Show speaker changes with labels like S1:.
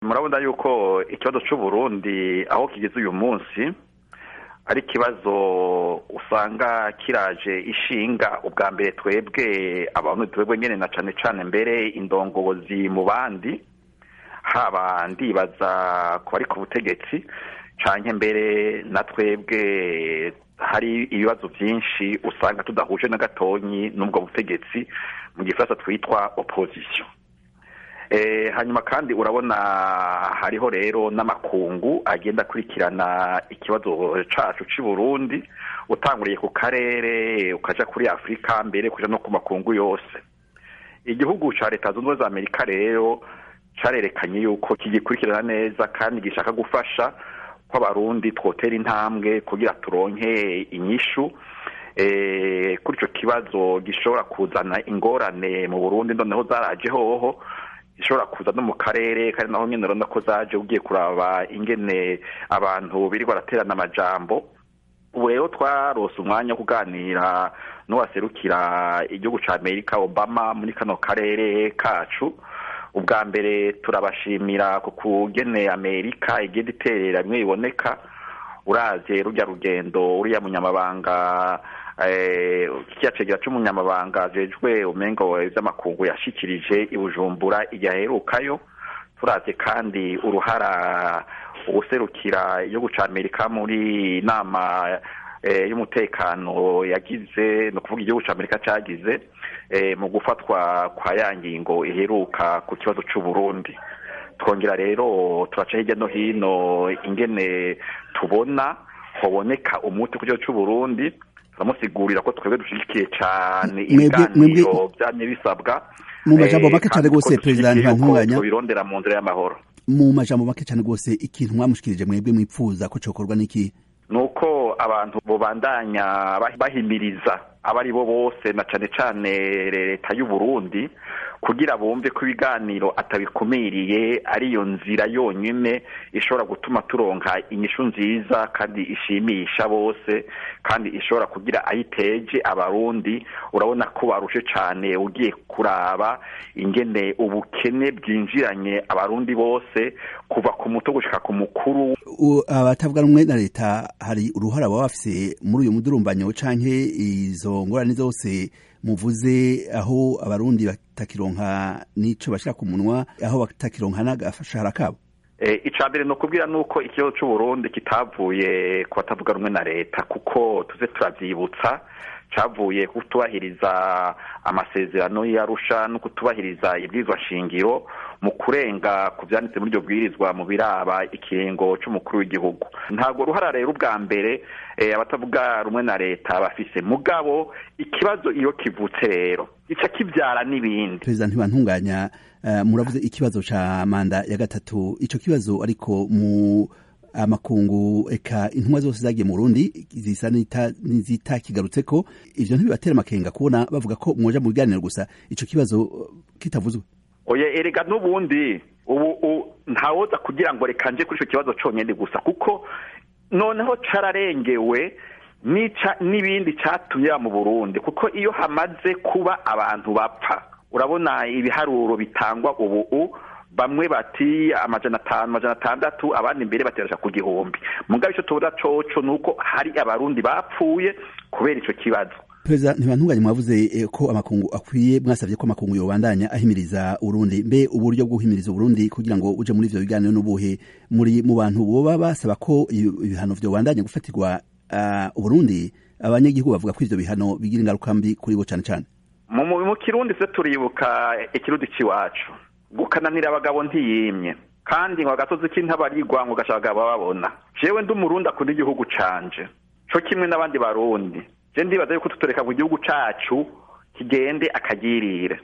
S1: murabona yuko ikibazo c'uburundi aho kigeze uyu munsi ari ikibazo usanga kiraje ishinga ubwa mbere twebwe abantu twebwe nyene na cane cane mbere indongozi mu bandi haba ndibaza ku bari ku butegetsi canke mbere na twebwe hari ibibazo vyinshi usanga tudahuje na gatonyi n'ubwo butegetsi mu gifaransa twitwa opposition hanyuma kandi urabona hariho rero n'amakungu agenda akurikirana ikibazo cacu c'i burundi utanguriye ku karere ukaja kuri afurika mbere kuja no ku makungu yose igihugu ca leta zunze ubumwe za amerika rero carerekanye yuko kigikurikirana neza kandi gishaka gufasha ko abarundi twotera intambwe kugira turonke inyishu kuri ico kibazo gishobora kuzana ingorane mu burundi noneho zaraje hoho ishobora kuza no mu karere kandi naho nyene urabona ko zaje ugiye kuraba ingene abantu biri baraterana amajambo ubu rero twarose umwanya wo kuganira n'uwaserukira igihugu ca amerika obama muri kano karere kacu ubwa mbere turabashimira ku kugene amerika igenda iterera bimwe biboneka uravye rurya rugendo uriya munyamabanga kiya cegera c'umunyamabanga ajejwe umengo vy'amakungu yashikirije i bujumbura igihe aherukayo turavye kandi uruhara uwuserukira igihugu ca amerika muri nama y'umutekano yagize ni ukuvuga igihugu ca amerika cagize mu gufatwa kwa ya ngingo iheruka ku kibazo c'uburundi twongera rero turaca hirya no hino ingene tubona hoboneka umuti ku kibazo c'uburundi turamusigurira ko twebwe dushigikiye cane ibiganiro vyamye bisabwa
S2: mu majambo make cane rwose perezida ntibantunganya
S1: tubirondera mu nzira y'amahoro
S2: mu majambo make cane rwose ikintu mwamushikirije mwebwe mwipfuza ko cokorwa n'iki
S1: nuko abantu bobandanya bahimiriza abari bo bose na cane cane leta y'u Burundi kugira bumve ko ibiganiro atabikumiriye ariyo nzira yonyine ishobora gutuma turonka inyishu nziza kandi ishimisha bose kandi ishobora kugira ayiteje abarundi urabona ko barushe cane ugiye kuraba ingene ubukene bwinjiranye abarundi bose kuva ku muto gushika ku mukuru
S2: abatavuga rumwe na leta hari uruhara baba bafise muri uyu mudurumbanyo canke izo ngorane zose muvuze aho abarundi batakironka n'ico bashira ku munwa aho batakironka n'agashahara kabo
S1: ica mbere ni ukubwira nuko ikibazo c'uburundi kitavuye ku batavuga rumwe na leta kuko tuze turavyibutsa cavuye kutubahiriza amasezerano y'arusha no kutubahiriza ibwirizwa shingiro mu kurenga ku vyanditse muri iryo bwirizwa mu biraba ikiringo c'umukuru w'igihugu ntabwo ruhara rero ubwa mbere abatavuga rumwe na leta bafise mugabo ikibazo iyo kivutse rero gica kivyara n'ibindi
S2: perezida ntibantunganya uh, muravuze ikibazo ca manda ya gatatu ico kibazo ariko mu amakungu eka intumwa zose zagiye mu Burundi zisa n'izitakigarutseko ivyo ntibibatera amakenga kubona bavuga ko mwoja mu biganiro gusa ico kibazo kitavuzwe
S1: oye erega n'ubundi ubu ntawoza kugira ngo reka nje kuri ico kibazo conyene gusa kuko noneho cararengewe nica n'ibindi catumye mu Burundi kuko iyo hamaze kuba abantu bapfa urabona ibiharuro bitangwa ubu bamwe bati amajana atanu amajana atandatu abandi imbere baterasha ku gihumbi mugabo ico tubona coco nuko hari abarundi bapfuye kubera ico kibazo
S2: perezida ntibantunganye mwavuze ko amakungu akwiye mwasavye ko amakungu yobandanya ahimiriza urundi mbe uburyo bwo guhimiriza uburundi kugira ngo uje muri ivyo biganiro n'ubuhe muri mu bantu boba basaba ko ibihano vyobandanya gufatirwa uh, uburundi abanyagihugu bavuga ko ivyo bihano bigira ingaruka mbi kuri bo cane cane
S1: mu kirundi se turibuka ikirundi c'iwacu gukananira abagabo ntiyimye kandi ngo agasozi k'intabarigwa ngo gasha abagabo babona jewe ndi umurundi akunda igihugu canje co kimwe n'abandi barundi je ndibaza yuko tutoreka ngo igihugu cacu kigende akagirire